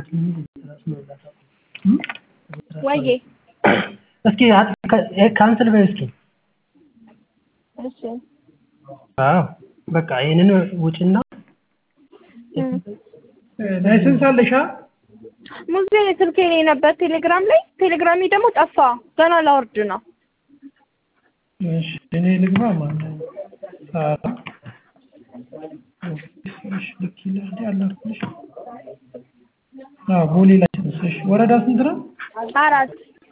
ወዬ እስኪ ካንስል በይ እስኪ። እሺ አዎ በቃ ይሄንን ውጭና ላይሰንስ አለሽ? ሙዜ ስልኬ ላይ ነበር ቴሌግራም ላይ ቴሌግራሜ ደግሞ ጠፋ። ገና ላወርድ ነው። እሺ እኔ ልግባ ማለት ነው። ሳራ እሺ ልክ ይላል ያላልኩሽ። አዎ ቦሌ ላይ እሺ ወረዳ ስንት ነው? አራት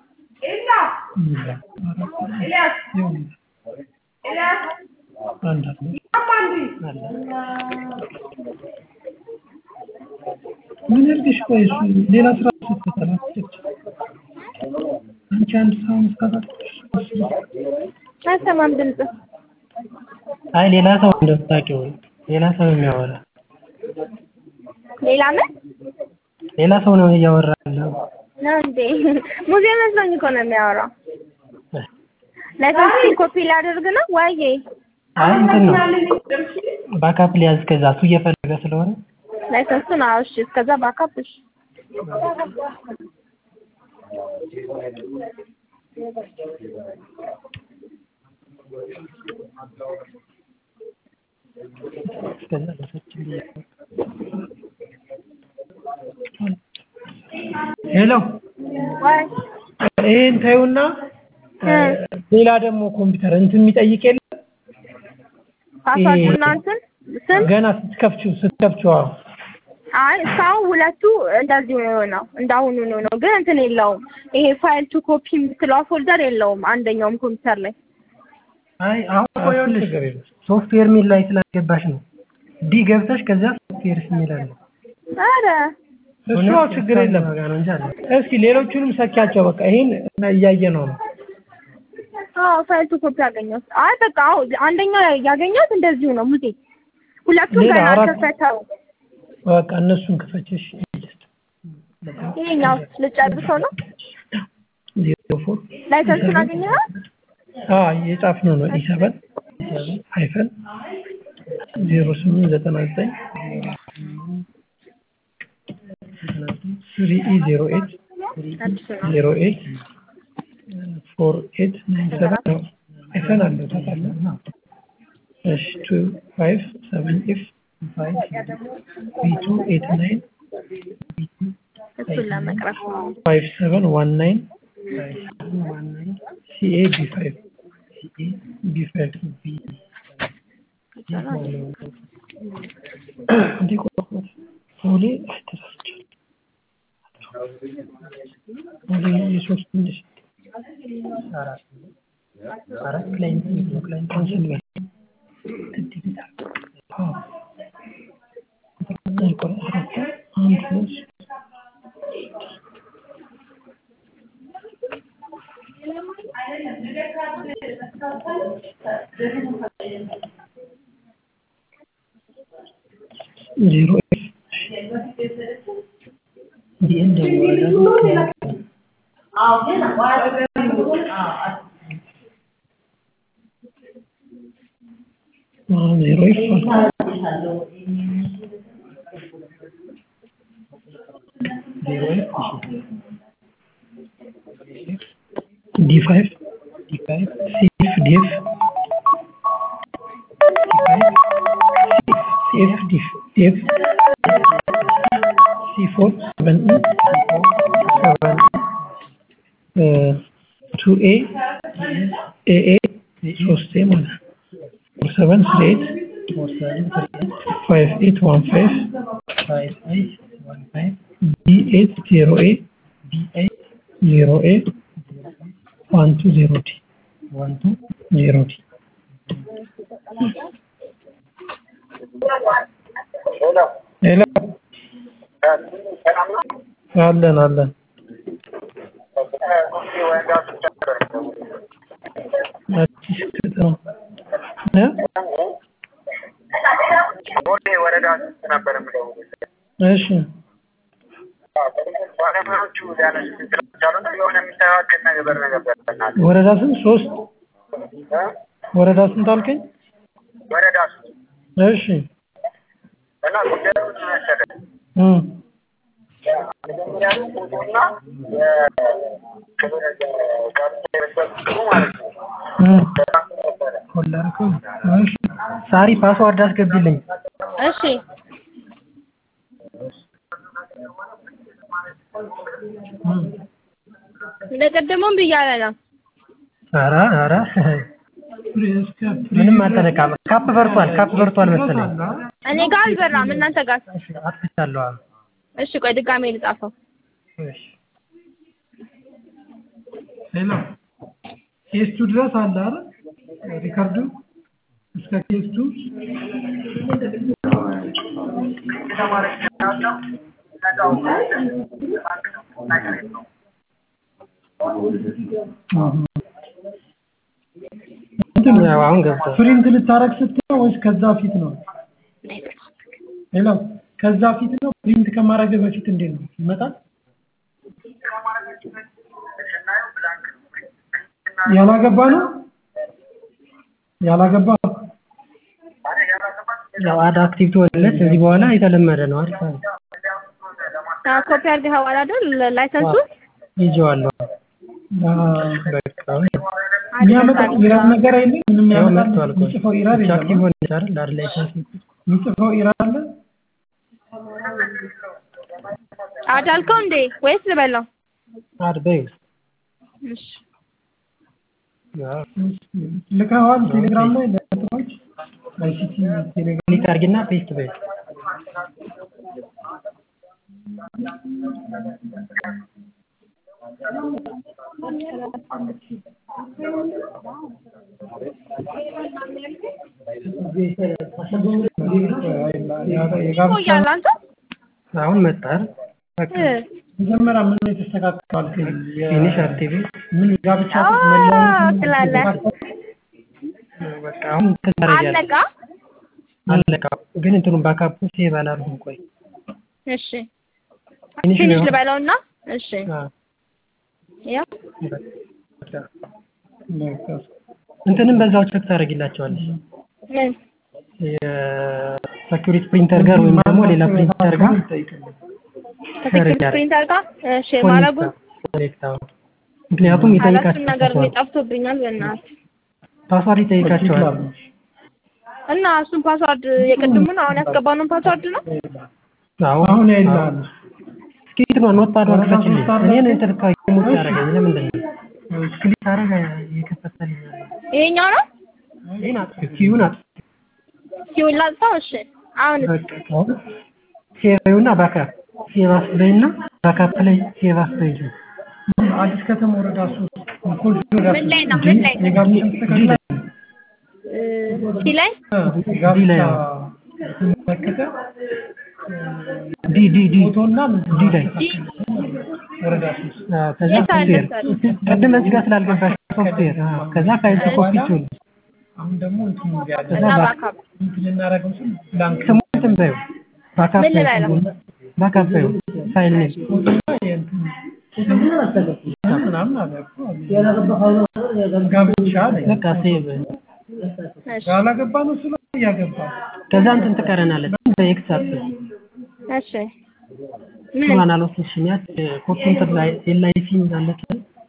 ምን ያርግሽ? ቆይ እሱ ሌላ ስራ ስትሰራ አንቺ አንድ ሰው መስራት አይሰማም ድምፅ። አይ ሌላ ሰው እንደምታውቂው ሌላ ሰው የሚያወራ ሌላ ምን ሌላ ሰው ነው እያወራ ያለው። ነው እንዴ? ሙዜ መስሎኝ እኮ ነው የሚያወራው። ላይሰንስ ኮፒ ላደርግ ነው ዋዬ አይ እንትን ነው ባካፕ ሊያዝ ከዛ እሱ እየፈለገ ስለሆነ ላይሰንሱን አዎ፣ እሺ። እስከዛ ባካፕ እሺ። እስከዛ በሰችን ሄሎ ዋይ ይሄን ታዩና ሌላ ደግሞ ኮምፒውተር እንትን የሚጠይቅ የለ ፓስዋርድ እና እንትን ስም ገና ስትከፍቺው ስትከፍቺው አዎ አይ እስካሁን ሁለቱ እንደዚሁ ነው እንዳሁኑ ነው ነው ግን እንትን የለውም። ይሄ ፋይል ቱ ኮፒ የምትለዋ ፎልደር የለውም አንደኛውም ኮምፒውተር ላይ። አይ አሁን እኮ ይኸውልሽ ሶፍትዌር ሚል ላይ ስላስገባሽ ነው። ዲ ገብተሽ ከዚያ ሶፍትዌር የሚል አለ። ኧረ እሱ ችግር የለም። እስኪ ሌሎቹንም ሰኪያቸው። በቃ ይሄን እያየ ነው ነው አዎ ፋይል ቱ ኮፒ አገኘሁት። አይ በቃ አዎ አንደኛው ያገኘሁት እንደዚሁ ነው ሙዜ። ሁለቱም ሌላ ገና አራት- አልተፈተው። በቃ እነሱን ክፈችሽ። ይሄኛው ልጨርሰው ነው። ዜሮ ፎር ላይሰንሱን አገኘኸው? አዎ የጻፍነው ነው ኢ ሰቨን ሃይፈን ዜሮ ስምንት ዘጠና ዘጠኝ ስሪ ኢ ዜሮ ኤት አዲስ ነው። ዜሮ ኤት ፎር ኤት ናይን ሰቨን ነው። ሃይፈን አለው ታውቃለህ? እሺ ቱ ፋይቭ ሰቨን ኢፍ ቢ ቱ ኤት ናይን እሱን ለመቅረፍ ፋይቭ ሰቨን ዋን ናይን ሲኤ ቢ ፋይቭ ቢ ፋይቭ እንዲህ ቆርጦት ቦሌ ተሳስቻለሁ። ቦሌ የሶስት ትንሽ አራት ክላይንት ነው ክላይንት ካንስል በል አዎ ቆይ አራት አንድ ሁለት ዜሮ ዲኤን ደግሞ ዜሮ ይፋል ዲ ፋይቭ ዲ ፋይቭ ሲኤፍ ዲኤፍ ሲኤፍ ዲኤፍ ሲ ፎር ሰቨን ኢ ሰቨን ቱ ኤ ኤ ኤ ሶስት ኤ ማለት ፎር ሰቨን ስሪ ኤት ፋይቭ ኤት ዋን ፋይቭ ዲ ኤት ዜሮ ኤ ዜሮ ኤ ዋን ቱ ዜሮ ዲ ዜሮ ዲ ሄሎ አለን አለን አዲስ ከተማ እ ቦሌ ወረዳ ስንት ነበር የምደውልልህ? እሺ ባለሙያዎቹ ሊያነሱ ስላልቻሉ ነው የሆነ የሚስተካከል ነገር ነበር። በእናትህ ወረዳ ስንት ሶስት እ? ወረዳ ስንት አልከኝ? ወረዳ ሶስት እሺ እና ጉዳዩ ምን መሰለህ እ መጀመሪያ ፎቶና የክብር ጋብቻ የመሰብስቡ ማለት ነው ነበረ ኮላርከው እሺ ሳሪ ፓስዋርድ አስገቢልኝ እሺ እንደቀደመውም ብያለ ነው። ኧረ ኧረ ምንም አልተነካም ካፕ በርቷል ካፕ በርቷል መሰለኝ እኔ ጋር አልበራም፣ እናንተ ጋር። እሺ አጥፍቻለሁ አዎ እሺ ቆይ ድጋሜ ልጻፈው። እሺ ሄሎ ኬስቱ ድረስ አለ አይደል ሪካርዱ እስከ ኬስቱ ያው አሁን ገብቷል ፕሪንት ልታረግ ስትለው ወይስ ከዛ ፊት ነው? ሄሎ ከዛ ፊት ነው ፕሪንት ከማድረግ በፊት እንዴት ነው ይመጣል? ያላገባ ነው ያላገባ ያው አድ አክቲቭ ትሆንለት እዚህ በኋላ የተለመደ ነው አሪፍ ነው አዎ፣ ኮፒ አድርገኸዋል አይደል? ላይሰንሱ ይዤዋለሁ በቃ የሚያመጣው ኢራር ነገር አይደለም ምንም ያው ያመጣል መጥቷል እኮ የሚጽፈው ኢራር ብቻ የለም አክቲቭ ሆነች አይደል አድ ላይሰንስ የሚጽፈው ኢራር አለ አዳልከው እንዴ ወይስ ልበላው? አድ በይው እሺ ያው ልከዋል ቴሌግራም ላይ ለጥሮች አይሲቲ ቴሌግራም ክሊክ አድርጊና ፔስት በይው ቆያለህ አንተ? አሁን መጣ አይደል በቃ እ መጀመሪያ ምን የተስተካከለ ፊኒሽ አክቲቭ ምን ጋብቻ አዎ መለያየት ትላለህ። በቃ አሁን እንትን ታደርጊያለሽ አለቃ? አለቃ ግን እንትኑን ባካፕ ሴቭ አላደረኩም ቆይ እሺ ፊኒሽ ትንሽ ነው ልበለውና እሺ አዎ ያው በቃ እንትንም በዛው ቸክ ታደርጊላቸዋለሽ ምን የሴኩሪቲ ፕሪንተር ጋር ወይም ደግሞ ሌላ ፕሪንተር ጋር ከሴኩሪቲ ፕሪንተር ጋር እሺ ማረጉን ኮኔክት አሁን ምክንያቱም አላስም ይጠይቃቸዋል ነገር ነው ጠፍቶብኛል። በእናትህ ፓስዋርድ ይጠይቃቸዋል እና እሱን ፓስዋርድ የቅድሙን አሁን ያስገባነውን ፓስዋርድ ነው። አዎ አሁን ያይላል እስኪ እንትኗን ኖትፓድ ወርክፈችልኝ እኔን እንትን ሙት ያደረገኝ ለምንድን ነው ክሊክ አደረገ እየከፈተልኝ ያለው ይሄኛው ነው ይህን አጥፊ ኪዩን አጥፊ ሲውል ላጥፋው። እሺ አሁን በቃ ሴቭና ባካፕ ሴቭ አስበይና ባካፕ ላይ ሴቭ አስበይ አዲስ ከተማ ወረዳ ሶስት ኮልፌ ወረዳ ምን ላይ ነው? ምን ላይ ነው? የጋብቻ ተስተካክሏል ሲ ላይ ዲ ላይ ጋብቻ ነው። የተመለከተ ዲ ዲ ዲ ፎቶና ምንድን ዲ ላይ ወረዳ ሶስት አዎ፣ ከዛ የት አለ ሶፍትዌር ቅድም እዚህ ጋር ስላልገባሽ ሶፍትዌር አዎ፣ ከዛ ፋይል ኮፒ ትሆን አሁን ደግሞ እንትን ያለ እና ባካፕ እንትን ልናደርገው ስል ብላንክ ስሙ እንትን በይው ባካፕ ምን ልበለው? ባካፕ በይው ፋይል ኔም ፎቶና የእንትን ምናምን አለ እኮ ጋብቻ አለ በቃ ሴቭ እሺ ያላገባ ነው ስለ ያገባ ከዛ እንትን ትቀረናለች በኤክስ አፕ እሺ ምን እሷን አልወሰድሽም ያች ኮፒ እንትን ላይ ኤልአይሲ አለች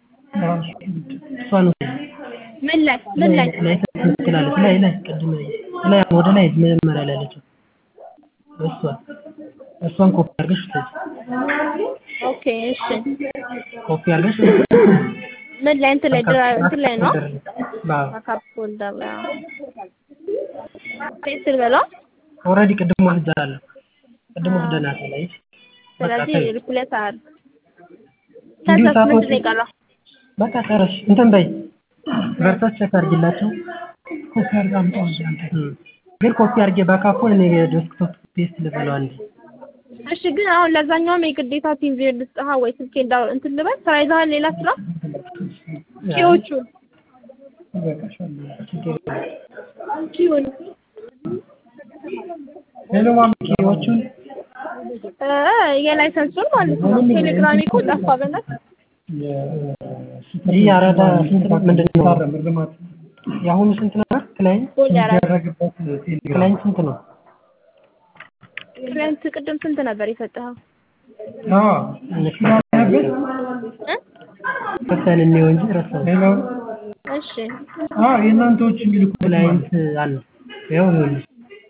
እሷን ወሰድ ምን ላይ ምን ላይ ላይ ትላለች ላይ ላይ ቅድም ላይ ወደ ላይ መጀመሪያ ላይ ያለችው እሷ እሷን ኮፒ አድርገሽ ውሰጂ ኦኬ እሺ ኮፒ አድርገሽ ምን ላይ እንትን ላይ ድራ- እንትን ላይ ነው አዎ ባካፕ ፎልደር ላይ አዎ። ፔስት ልበለው። ኦልሬዲ ቅድም ወስጃለሁ ቅድም ወስደናል ላይ ስለዚህ ሪፕሌስ አድርግ። እንዲሁ ከዛስ ምንድን ነው ሳትወጪ- የቀረው? በቃ ጨረሽ እንትን በይ ቨርሰስ ቼክ አድርጊላቸው ኮፒ አድርጋ አምጣው እንጂ አንተ እም። ግን ኮፒ አድርጌ ባካፑን እኔ ዴስክቶፕ ፔስት ልበለው አንዴ እሺ ግን አሁን ለዛኛውም የግዴታ ቲም ቪው ልስጥሃ ወይ ስልኬ እንዳው እንትን ልበል ስራ ይዘሃል ሌላ ስራ ኪዎቹ ይበቃሻል ኪውን ሄሎ ማሚ ኪዎቹን እ የላይሰንሱን ማለት ነው ቴሌግራሜ እኮ ጠፋ በእናትህ ይህ አራዳ ስንት ነው? ምንድን ነው ታረም እርግማት የአሁኑ ስንት ነበር ክላይንት ጎል ያራል የሚደረግበት ቴሌግራም ክላይንት ስንት ነው ክላይንት ቅድም ስንት ነበር የሰጠኸው አዎ ስላለበት እ? ከፍተን እንየው እንጂ ረሳሁት። ሄሎ እሺ አዎ የእናንተዎች የሚልኩት ክላይንት አለ ያው ይኸውልህ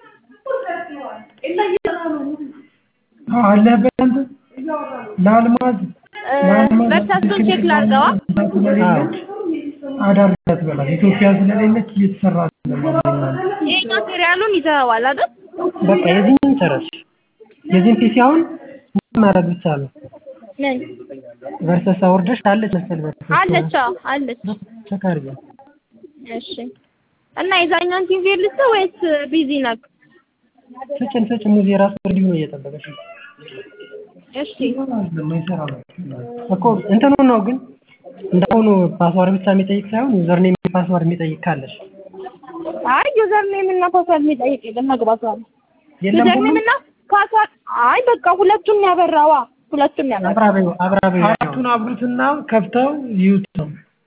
አዎ አለህበት አንተ ለአልማዝ እ፣ በርሳቱን ቼክ ላድርገዋ። ስለሌለች አዳርጋት በላት ኢትዮጵያ ስለሌለች እየተሰራ ስለማለት ይሄኛው ሴሪያሉን ይዘኸዋል አይደል? በቃ የዚህን ጨረስ። የዚህን ፒሲ አሁን ምን ማድረግ ብቻ ነው። ምን ቨርሰስ አውርደሽ አለች መሰል ቨርሰስ አለች? አዎ አለች። ቼክ አድርጊ። እሺ እና የዛኛውን ቲቪ ልስጥ ወይስ ቢዚ ነክ? ስጭን ስጭን ሙዚ የራሱ ሪዲዮ ነው እየጠበቀች ነው እሺ የማይሰራ ነው እኮ እንትኑ ነው ግን እንደሆኑ ፓስዋርድ ብቻ የሚጠይቅ ሳይሆን ዩዘር ኔም ፓስዋርድ የሚጠይቅ ካለሽ አይ ዩዘር ኔም እና ፓስዋርድ የሚጠይቅ የለም መግባት ነው። የለም ዩዘር ሁሉ ኔም እና ፓስዋርድ አይ በቃ ሁለቱን ያበራዋ ሁለቱን ያበራ አብራቤ አብራቤ አራቱን አብሩትና ከፍተው ይዩት ነው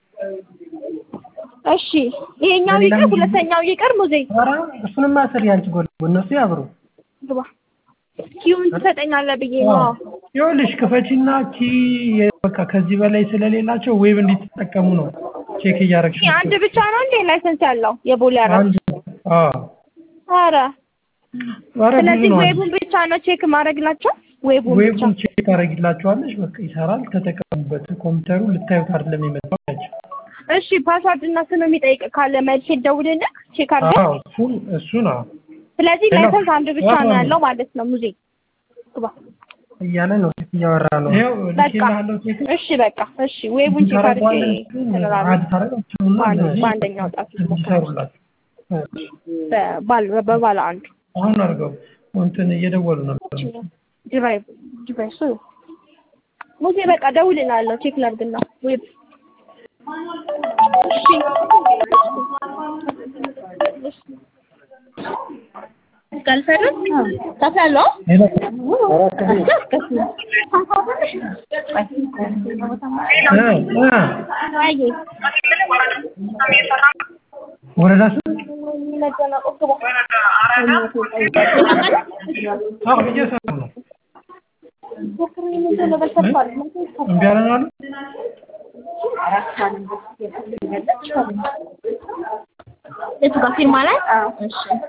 እሺ ይሄኛው ይቅር ሁለተኛው ይቅር ሙዜ ኧረ እሱንማ ስሪ አንቺ ጎል እነሱ ያብሩ ግባ ኪዩን ትሰጠኛለህ ብዬ ነው ይኸውልሽ ክፈቺና ኪ በቃ ከዚህ በላይ ስለሌላቸው ዌብ እንዲትጠቀሙ ነው ቼክ እያደረግሽ ይሄ አንድ ብቻ ነው እንዴ ላይሰንስ ያለው የቦሌ አራት አንድ አዎ ኧረ ኧረ ብዙ ስለዚህ ነው ዌቡን ብቻ ነው ቼክ ማድረግላቸው ዌቡን ብቻ ዌቡን ቼክ ታደርጊላቸዋለሽ በቃ ይሰራል ተጠቀሙበት ኮምፒውተሩ ልታዩት አይደለም የመጣው ያቸው እሺ ፓስዋርድ እና ስም የሚጠይቅ ካለ መልሼ ደውልልህ ቼክ አድርገህ አዎ እሱን እሱን አዎ ስለዚህ ሄሎ። ላይሰንስ አንድ ብቻ ነው አዎ። ያለው ማለት ነው ሙዜ ግባ እያለ ነው እያወራ ነው ይኸው በቃ ልኬልሃለሁ ቼክ እሺ በቃ እሺ ዌቡን ቼክ አድርጌ ተነራለ አድ ታደርጋቸውና በአንድ- እንደዚህ በአንደኛው ጣት እንዲሰሩላቸው በባል በባለ አንዱ አሁን አድርገው እንትን እየደወሉ ነበር ዲቫይስ ዲቫይሱ ሙዜ በቃ ደውልልሃለሁ ቼክ ላድርግና ዌብ እሺ ካልፈረስ ከፍላለሁ ሄሎ እ እ አይ ወረዳ ስንት አዎ እየሰሩ ነው እምቢ አለን አሉ የቱ ጋር ፊርማ ላይ? እሺ